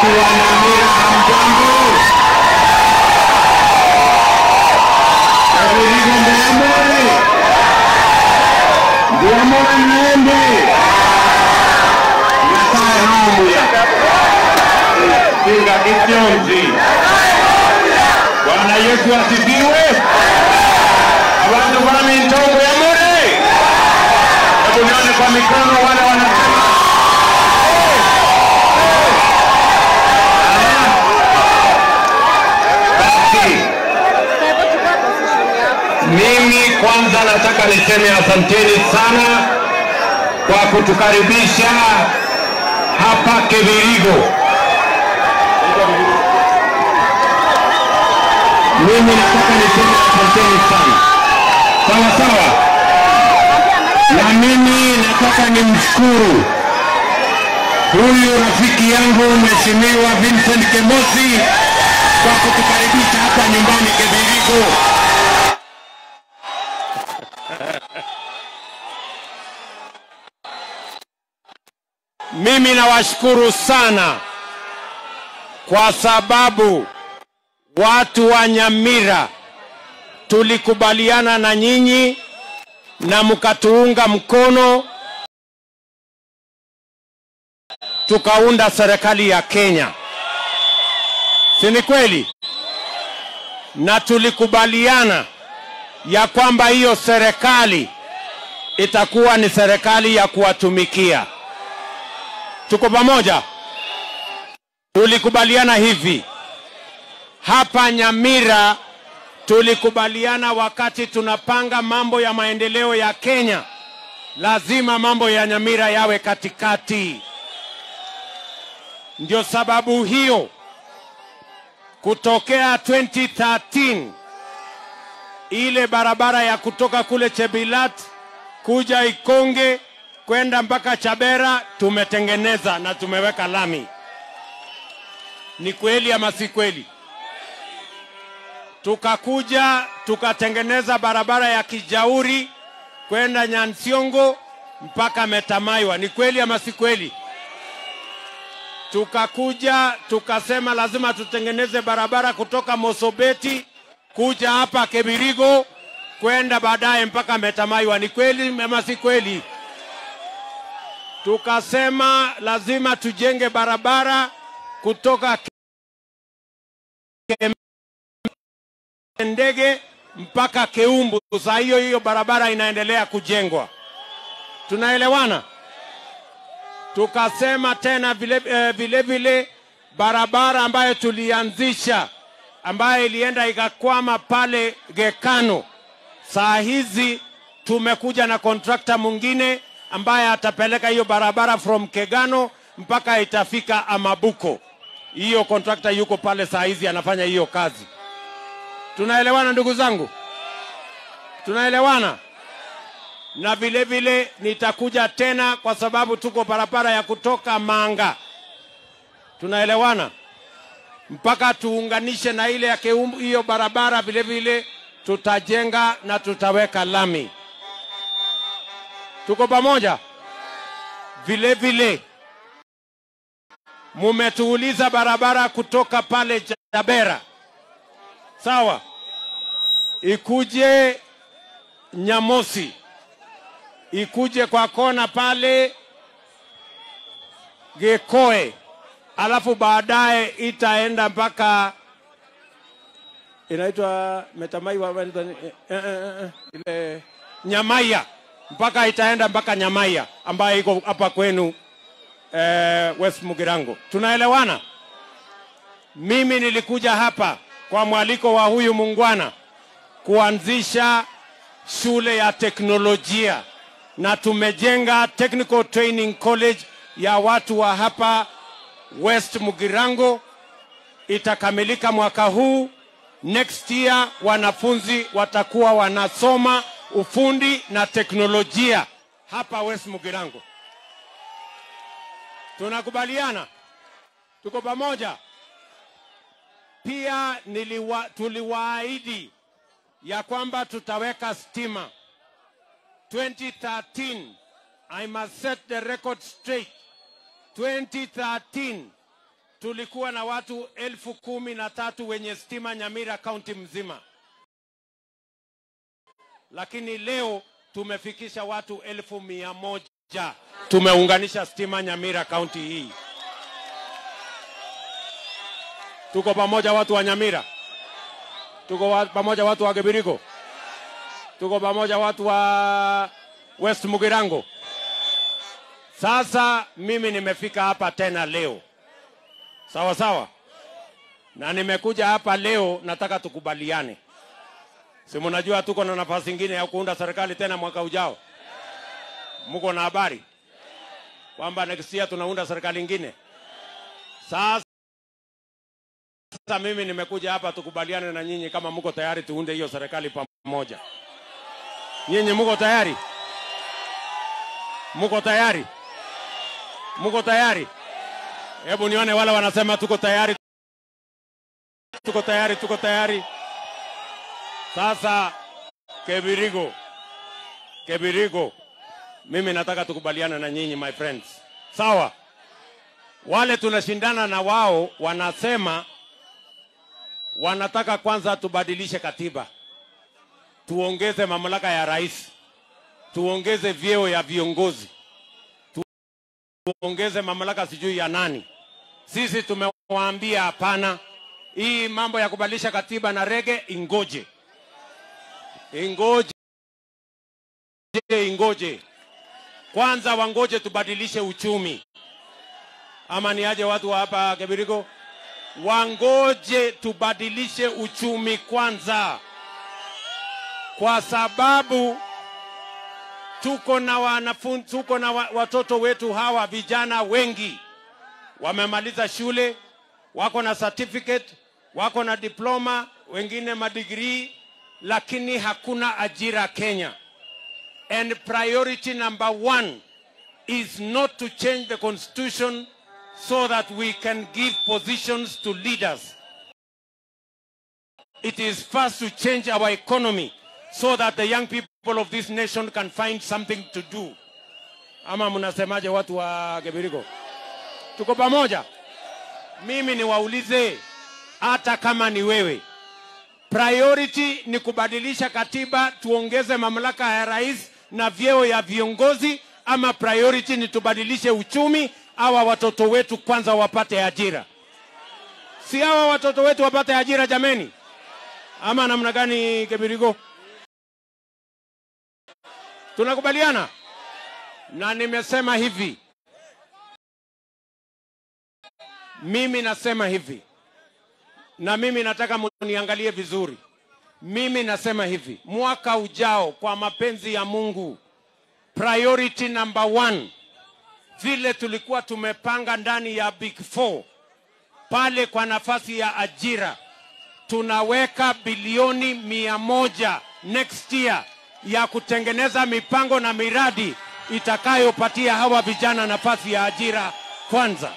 Watu wa Nyamira hamjambo? Kabiligo Mbeamore, Mbeamore Mlembe, Nyasaye hamuya Kinga Kityonzi. Bwana Yesu asifiwe. Abantu bami ntongo ya mure. Hebu nione kwa mikono wale wanasema basi mimi kwanza nataka niseme asanteni sana kwa kutukaribisha hapa Kibirigo. Mimi nataka niseme asanteni sana, sawa sawa, na mimi nataka nimshukuru huyu rafiki yangu Mheshimiwa Vincent Kemosi kwa kutukaribisha hapa nyumbani Kibirigo. Mimi nawashukuru sana kwa sababu watu wa Nyamira tulikubaliana na nyinyi na mkatuunga mkono, tukaunda serikali ya Kenya, si ni kweli? Na tulikubaliana ya kwamba hiyo serikali itakuwa ni serikali ya kuwatumikia. Tuko pamoja? Tulikubaliana hivi hapa Nyamira, tulikubaliana wakati tunapanga mambo ya maendeleo ya Kenya, lazima mambo ya Nyamira yawe katikati. Ndio sababu hiyo kutokea 2013 ile barabara ya kutoka kule Chebilat kuja Ikonge kwenda mpaka Chabera tumetengeneza na tumeweka lami. Ni kweli ama si kweli? Tukakuja tukatengeneza barabara ya Kijauri kwenda Nyansiongo mpaka Metamaiwa. Ni kweli ama si kweli? Tukakuja tukasema lazima tutengeneze barabara kutoka Mosobeti kuja hapa Kebirigo kwenda baadaye mpaka Metamaiwa. Ni kweli ama si kweli? Tukasema lazima tujenge barabara kutoka ndege mpaka Keumbu. Saa hiyo hiyo barabara inaendelea kujengwa. Tunaelewana? Tukasema tena vile, eh, vile vile barabara ambayo tulianzisha ambayo ilienda ikakwama pale Gekano, saa hizi tumekuja na kontrakta mwingine ambaye atapeleka hiyo barabara from Kegano mpaka itafika Amabuko. Hiyo kontrakta yuko pale saa hizi anafanya hiyo kazi. Tunaelewana ndugu zangu? Tunaelewana? Na vile vile nitakuja tena kwa sababu tuko barabara ya kutoka Manga. Tunaelewana? Mpaka tuunganishe na ile ya Keumbu, hiyo barabara vile vile tutajenga na tutaweka lami. Tuko pamoja? Vile vile mumetuuliza barabara kutoka pale Jabera, sawa, ikuje Nyamosi, ikuje kwa kona pale Gekoe, alafu baadaye itaenda mpaka inaitwa Metamaiwa, inaitwa ni- eh, eh, eh, eh, ile Nyamaiya, mpaka itaenda mpaka Nyamaiya ambayo iko hapa kwenu eh, West Mugirango. Tunaelewana? Mimi nilikuja hapa kwa mwaliko wa huyu mungwana kuanzisha shule ya teknolojia na tumejenga Technical Training College ya watu wa hapa West Mugirango. Itakamilika mwaka huu. Next year wanafunzi watakuwa wanasoma ufundi na teknolojia hapa West Mugirango. Tunakubaliana? Tuko pamoja? Pia niliwa, tuliwaahidi ya kwamba tutaweka stima 2013. I must set the record straight. 2013 tulikuwa na watu elfu kumi na tatu wenye stima Nyamira kaunti mzima, lakini leo tumefikisha watu elfu mia moja tumeunganisha stima Nyamira kaunti hii. Tuko pamoja watu wa Nyamira, tuko wa, pamoja watu wa Kibiriko, tuko pamoja watu wa West Mugirango. Sasa mimi nimefika hapa tena leo, sawa sawa, na nimekuja hapa leo, nataka tukubaliane. Si mnajua tuko na nafasi ingine ya kuunda serikali tena mwaka ujao? Mko na habari kwamba next year tunaunda serikali ingine? Sasa mimi nimekuja hapa tukubaliane na nyinyi, kama mko tayari tuunde hiyo serikali pamoja. Nyinyi mko tayari? Mko tayari? Mko tayari? Hebu nione wale wanasema tuko tayari, tuko tayari, tuko tayari. Sasa Kebirigo, Kebirigo, mimi nataka tukubaliane na nyinyi my friends, sawa? Wale tunashindana na wao wanasema wanataka kwanza tubadilishe katiba, tuongeze mamlaka ya rais, tuongeze vyeo ya viongozi, tuongeze mamlaka sijui ya nani. Sisi tumewaambia hapana, hii mambo ya kubadilisha katiba na rege ingoje, ingoje, ingoje kwanza, wangoje tubadilishe uchumi, ama ni aje watu wa hapa Kebiriko? Wangoje tubadilishe uchumi kwanza, kwa sababu tuko na wanafunzi, tuko na wa- watoto wetu hawa vijana wengi wamemaliza shule, wako na certificate, wako na diploma, wengine madigrii, lakini hakuna ajira Kenya. And priority number one is not to change the constitution so that we can give positions to leaders. It is first to change our economy so that the young people of this nation can find something to do. Ama mnasemaje watu wa Kebiriko? Tuko pamoja? Mimi niwaulize, hata kama ni wewe, priority ni kubadilisha katiba tuongeze mamlaka ya rais na vyeo ya viongozi, ama priority ni tubadilishe uchumi, hawa watoto wetu kwanza wapate ajira? Si hawa watoto wetu wapate ajira jameni, ama namna gani? Kebirigo, tunakubaliana? Na nimesema hivi, mimi nasema hivi, na mimi nataka muniangalie vizuri. Mimi nasema hivi, mwaka ujao, kwa mapenzi ya Mungu, priority number one, vile tulikuwa tumepanga ndani ya Big Four pale kwa nafasi ya ajira, tunaweka bilioni mia moja next year ya kutengeneza mipango na miradi itakayopatia hawa vijana nafasi ya ajira kwanza.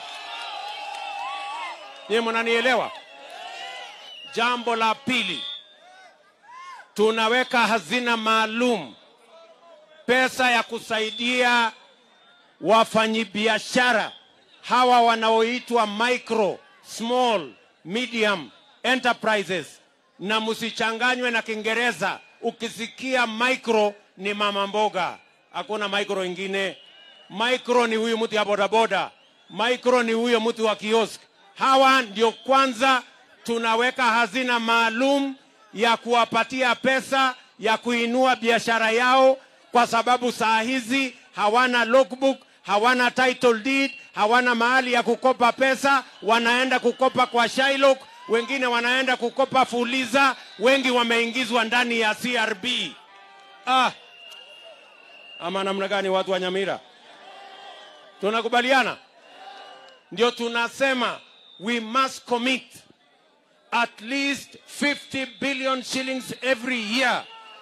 Nyie mnanielewa? Jambo la pili, tunaweka hazina maalum pesa ya kusaidia wafanyibiashara hawa wanaoitwa micro, small, medium enterprises, na msichanganywe na Kiingereza. Ukisikia micro ni mama mboga, hakuna micro ingine. Micro ni huyu mtu ya bodaboda, micro ni huyo mtu wa kiosk. Hawa ndio kwanza tunaweka hazina maalum ya kuwapatia pesa ya kuinua biashara yao, kwa sababu saa hizi hawana logbook, hawana title deed, hawana mahali ya kukopa pesa, wanaenda kukopa kwa Shylock, wengine wanaenda kukopa Fuliza, wengi wameingizwa ndani ya CRB. Ah, ama namna gani watu wa Nyamira? Tunakubaliana? Ndio tunasema we must commit at least 50 billion shillings every year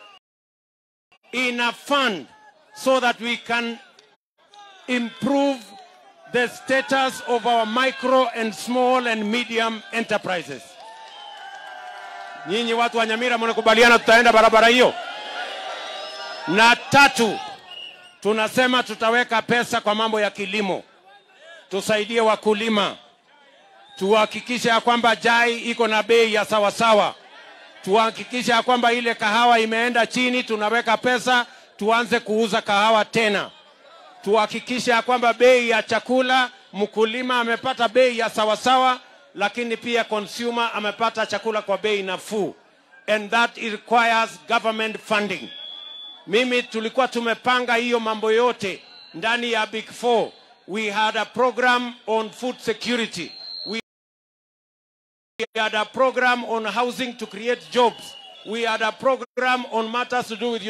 in a fund so that we can improve the status of our micro and small and medium enterprises. Nyinyi watu wa Nyamira mnakubaliana tutaenda barabara hiyo? Na tatu, tunasema tutaweka pesa kwa mambo ya kilimo, tusaidie wakulima, tuhakikishe ya kwamba chai iko na bei ya sawasawa, tuhakikishe ya kwamba ile kahawa imeenda chini, tunaweka pesa tuanze kuuza kahawa tena, tuhakikishe ya kwamba bei ya chakula mkulima amepata bei ya sawasawa, lakini pia consumer amepata chakula kwa bei nafuu, and that requires government funding. Mimi tulikuwa tumepanga hiyo mambo yote ndani ya Big Four. We had a program on food security. We had a program on housing to create jobs. We had a program on matters to do with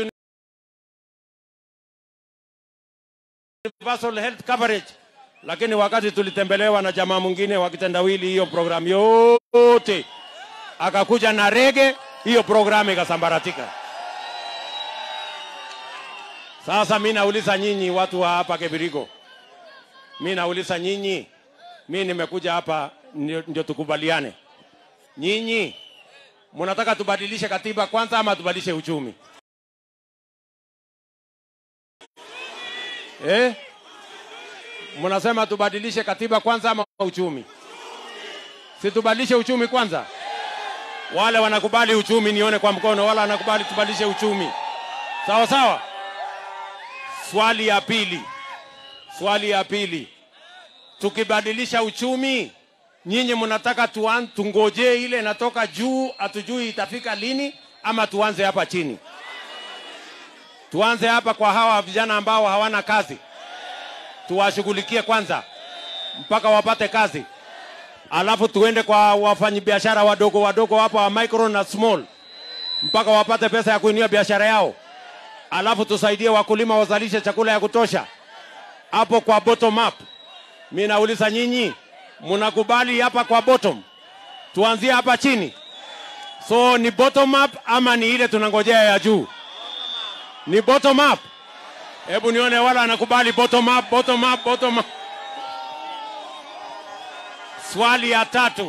universal health coverage. Lakini wakati tulitembelewa na jamaa mwingine wa kitendawili, hiyo program yote akakuja na rege, hiyo programu ikasambaratika. Sasa mi nauliza nyinyi watu wa hapa Kibirigo, mi nauliza nyinyi, mi nimekuja hapa ndio, ndio tukubaliane. Nyinyi mnataka tubadilishe katiba kwanza ama tubadilishe uchumi eh? Mnasema tubadilishe katiba kwanza ama uchumi? Si tubadilishe uchumi kwanza? Wale wanakubali uchumi nione kwa mkono, wala wanakubali tubadilishe uchumi. Sawa sawa. Swali ya pili, swali ya pili, tukibadilisha uchumi, nyinyi mnataka tuan, tungojee ile inatoka juu, hatujui itafika lini, ama tuanze hapa chini? Tuanze hapa kwa hawa vijana ambao hawana kazi, tuwashughulikie kwanza mpaka wapate kazi, alafu tuende kwa wafanyabiashara wadogo wadogo hapa wa micro na small mpaka wapate pesa ya kuinua biashara yao alafu tusaidie wakulima wazalishe chakula ya kutosha hapo kwa bottom up. Mi nauliza nyinyi, mnakubali hapa kwa bottom? Tuanzie hapa chini. So ni bottom up ama ni ile tunangojea ya juu? Ni bottom up. Hebu nione wala anakubali bottom up, bottom up, bottom up. Swali ya tatu,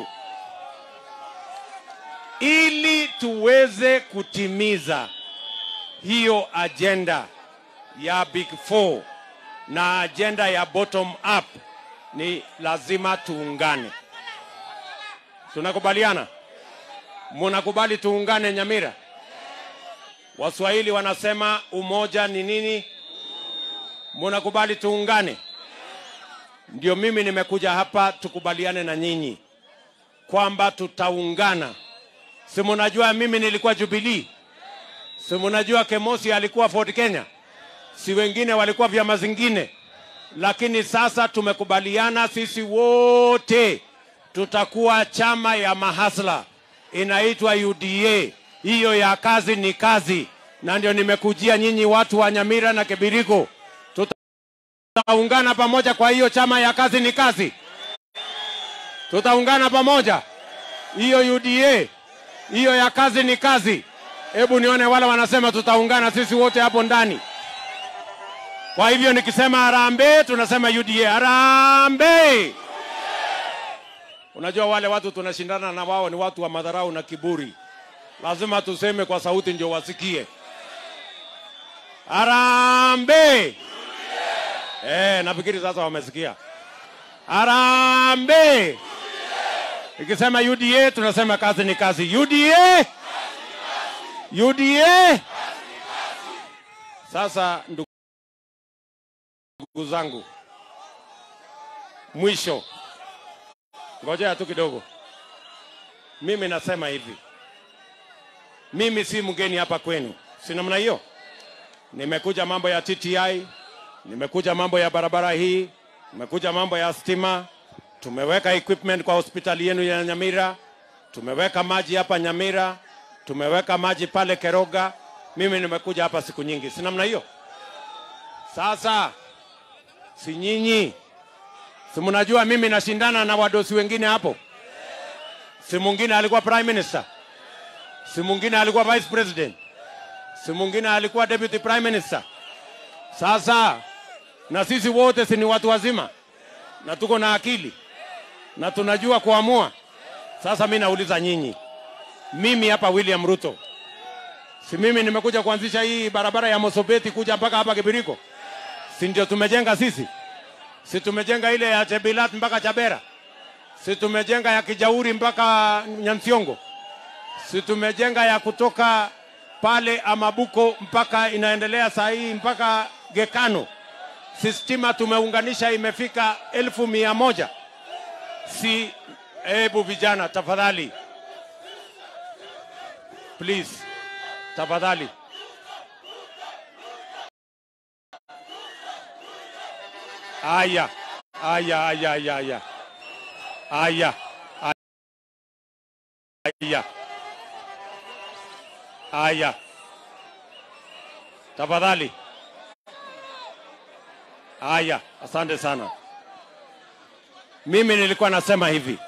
ili tuweze kutimiza hiyo ajenda ya Big Four na ajenda ya bottom up, ni lazima tuungane. Tunakubaliana? Munakubali tuungane Nyamira? Waswahili wanasema umoja ni nini? Munakubali tuungane? Ndio mimi nimekuja hapa tukubaliane na nyinyi kwamba tutaungana. Si munajua mimi nilikuwa Jubilee si mnajua Kemosi alikuwa Ford Kenya, si wengine walikuwa vyama zingine, lakini sasa tumekubaliana sisi wote tutakuwa chama ya mahasla inaitwa UDA. Hiyo ya kazi ni kazi, na ndio nimekujia nyinyi watu wa Nyamira na Kebiriko, tutaungana pamoja. Kwa hiyo chama ya kazi ni kazi, tutaungana pamoja. Hiyo UDA, hiyo ya kazi ni kazi. Hebu nione wale wanasema tutaungana sisi wote hapo ndani. Kwa hivyo nikisema harambee, tunasema UDA harambee. Unajua wale watu tunashindana na wao ni watu wa madharau na kiburi, lazima tuseme kwa sauti ndio wasikie. Harambee! Eh, nafikiri sasa wamesikia. Harambee! Ikisema UDA tunasema kazi ni kazi. UDA! UDA. Sasa ndugu zangu, mwisho, ngojea tu kidogo. Mimi nasema hivi, mimi si mgeni hapa kwenu, si namna hiyo. Nimekuja mambo ya TTI, nimekuja mambo ya barabara hii, nimekuja mambo ya stima, tumeweka equipment kwa hospitali yenu ya Nyamira, tumeweka maji hapa Nyamira, tumeweka maji pale Keroga. Mimi nimekuja hapa siku nyingi, si namna hiyo? Sasa si nyinyi, si mnajua mimi nashindana na wadosi wengine hapo? Si mwingine alikuwa prime minister, si mwingine alikuwa vice president, si mwingine alikuwa deputy prime minister. Sasa na sisi wote si ni watu wazima na tuko na akili na tunajua kuamua. Sasa mi nauliza nyinyi, mimi hapa William Ruto, si mimi nimekuja kuanzisha hii barabara ya Mosopeti kuja mpaka hapa Kibiriko, si ndio tumejenga sisi? Si tumejenga ile ya Chebilat mpaka Chabera, si tumejenga ya Kijauri mpaka Nyansiongo, si tumejenga ya kutoka pale Amabuko mpaka inaendelea saa hii mpaka Gekano, si stima tumeunganisha imefika elfu mia moja. Si hebu vijana, tafadhali please, tafadhali Aya, aya, aya, aya, aya, aya, aya, aya, tafadhali. Aya, asante sana. Mimi nilikuwa nasema hivi,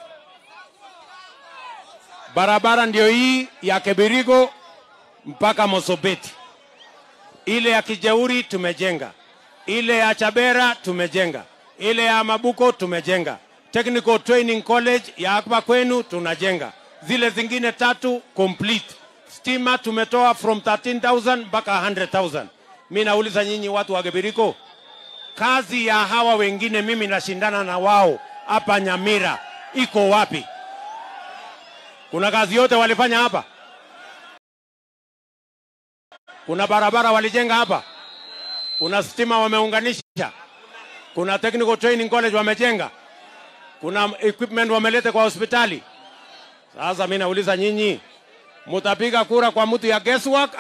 barabara ndio hii ya Kebirigo mpaka Mosobeti, ile ya Kijeuri tumejenga ile ya Chabera tumejenga, ile ya Mabuko tumejenga, Technical Training College ya hapa kwenu tunajenga, zile zingine tatu complete. Stima tumetoa from 13,000 mpaka 100,000. Mi nauliza nyinyi watu wa Gebiriko, kazi ya hawa wengine mimi nashindana na wao hapa Nyamira iko wapi? Kuna kazi yote walifanya hapa? Kuna barabara walijenga hapa? kuna stima wameunganisha, kuna technical training college wamejenga, kuna equipment wameleta kwa hospitali. Sasa mimi nauliza nyinyi, mutapiga kura kwa mtu ya guesswork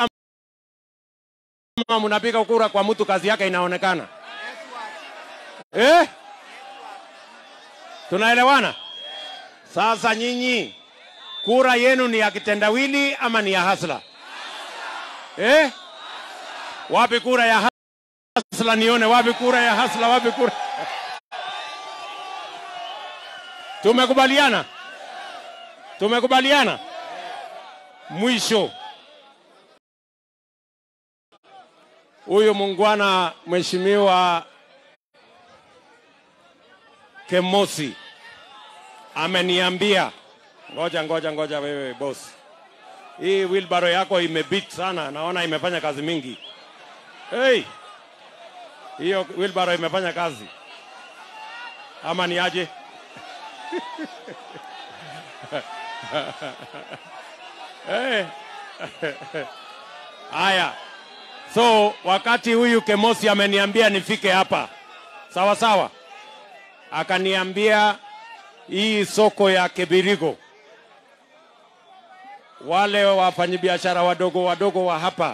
ama mnapiga kura kwa mtu kazi yake inaonekana? Eh? Tunaelewana? Sasa nyinyi kura yenu ni ya kitendawili ama ni ya hasla? Eh? Wapi kura ya hasla? hasla nione wapi kura ya hasla wapi kura tumekubaliana tumekubaliana mwisho huyu mungwana mheshimiwa kemosi ameniambia ngoja ngoja ngoja wewe boss hii wheelbarrow yako imebit sana naona imefanya kazi mingi hey hiyo wheelbarrow imefanya kazi ama ni aje? hey. Haya, so wakati huyu Kemosi ameniambia nifike hapa, sawa sawa, akaniambia hii soko ya Kebirigo, wale wafanyabiashara wadogo wadogo wa hapa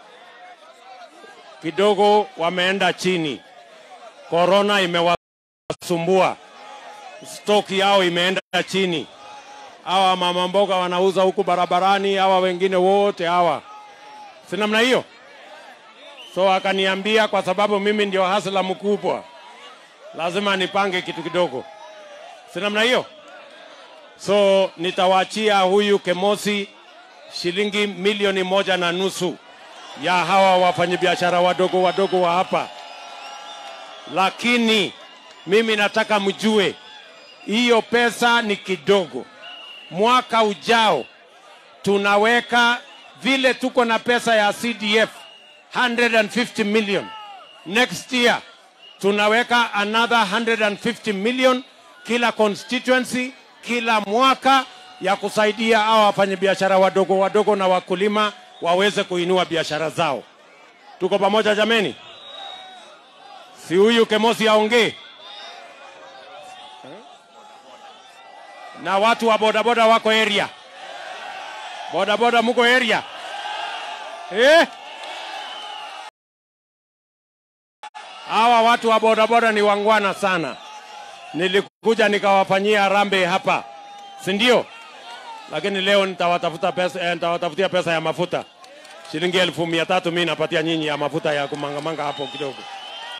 kidogo wameenda chini, korona imewasumbua, stoki yao imeenda chini. Hawa mama mboga wanauza huku barabarani, hawa wengine wote hawa, si namna hiyo? So akaniambia kwa sababu mimi ndio hasla mkubwa, lazima nipange kitu kidogo, si namna hiyo? So nitawaachia huyu Kemosi shilingi milioni moja na nusu ya hawa wafanyabiashara wadogo wadogo wa hapa, lakini mimi nataka mjue hiyo pesa ni kidogo. Mwaka ujao tunaweka vile tuko na pesa ya CDF 150 million. Next year tunaweka another 150 million kila constituency, kila mwaka ya kusaidia hawa wafanyabiashara wadogo wadogo na wakulima waweze kuinua biashara zao. Tuko pamoja jameni? Si huyu Kemosi aongee na watu wa bodaboda wako area, bodaboda muko area eh? Hawa watu wa bodaboda ni wangwana sana. Nilikuja nikawafanyia harambee hapa, si ndio? Lakini leo nitawatafuta pesa, eh, nitawatafutia pesa ya mafuta shilingi elfu mia tatu mi napatia nyinyi ya mafuta ya kumangamanga hapo kidogo.